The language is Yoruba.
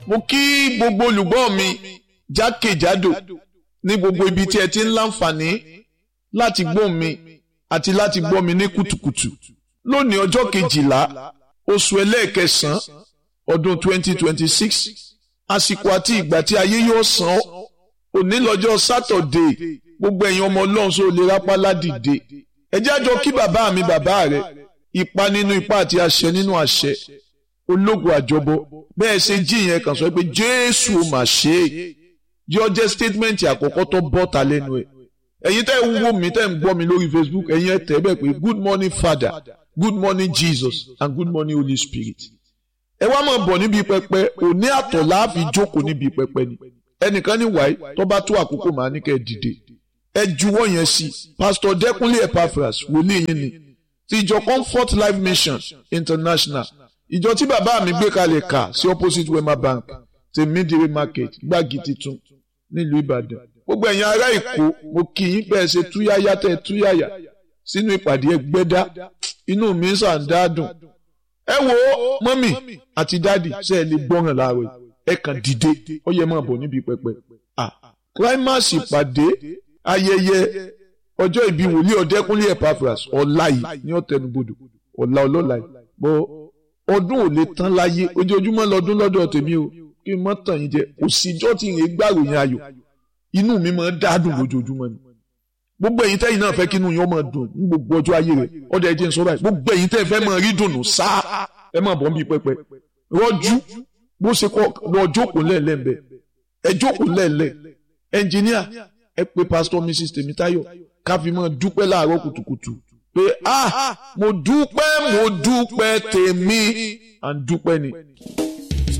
mo kí gbogbo olùgbọ́ mi jákèjádò ní gbogbo ibi tí ẹ ti ń láǹfààní láti gbọ́ mi àti láti gbọ́ mi ní kùtùkùtù lónìí ọjọ́ kejìlá oṣù ẹlẹ́ẹ̀kẹsàn-án ọdún 2026 àsìkò àti ìgbà tí ayé yóò san ọ́ òní lọ́jọ́ sátọ̀dé gbogbo ẹ̀yin ọmọ ọlọ́run sọ lè rápá ládìde ẹ jẹ́ àjọ kí bàbá mi bàbá rẹ̀ ipa nínú ipa àti àṣẹ nínú àṣẹ ológun àjọbọ bẹ́ẹ̀ ṣe jí ìyẹn kàn sọ pé jésù ò mà ṣe é yọ jẹ́ statement àkọ́kọ́ tó bọ́ta lẹ́nu ẹ̀ ẹ̀yin tẹ́ ń wò mí tẹ́ ń gbọ́ mi lórí facebook ẹ̀yin ẹ̀ tẹ́ bẹ́ẹ̀ pé good morning father good morning jesus and good morning holy spirit ẹ wá máa bọ̀ níbi pẹpẹ òní àtọ̀ láàfin jókòó níbi pẹpẹ ni ẹnìkan ní wáyé tó bá tó àkókò màá ní kẹ́ ẹ dìde ẹ juwọ́ yẹn sí pastor dẹ́kunlé epaphras wòlíì yín ni ti ìjọ comfort life mission international ìjọ tí bàbá mi gbé kalẹ̀ kà sí opposite wema bank ti midire market gbági titun nílùú ìbàdàn gbogbo ẹ̀yin ará èkó mo kì í bẹ́ẹ̀ ṣe túyáyá tẹ́ túyáyá sínú ìpàdé ẹgbẹ́dá inú mi sàn dáadùn ẹ wo mọ́mì àti dádì ṣe é lè gbọ́ràn láàárọ̀ ẹ kàn dìde ó yẹ máa bọ̀ níbi pẹpẹ. climax ìpàdé ayẹyẹ ọjọ́ ìbí wòlíì ọ̀dẹ́kúnlé epaphras ọ̀la yìí ní ọ̀tẹnubodò ọ̀la ọlọ́la yìí bọ́ ọdún ò lè tán láyé ojoojúmọ́ lọ́dún lọ́dọ̀ tèmi o kí n mọ́ tàn yín jẹ òsìjọ́ tí ìrìn gbàròyìn ayọ̀ inú mi máa ń dádùn lójoojúmọ́ ni gbogbo ẹ̀yin tẹ́yin náà fẹ́ kí inú yín ó máa dùn ní gbogbo ọjọ́ ayé rẹ̀ ọ̀dọ̀ ẹ̀jẹ̀ ń sọ báyìí gbogbo ẹ̀yin tẹ́ fẹ́ máa rí dùnú sáà ẹ máa bọ̀ ń bí pẹpẹ rọ́jú bó ṣe kọ́ lọ jókòó lẹ́ẹ̀lẹ́ ń bẹ ẹ jókòó lẹ́ẹ̀lẹ́ ẹnjìníà ẹ pé pásítọ̀ mrs tèmítáyọ̀ ká fi máa dúpẹ́ láàárọ̀ kùtùkùtù pé ah mo dúpẹ́ mo dúpẹ́ tèmi à ń dúpẹ́ ni.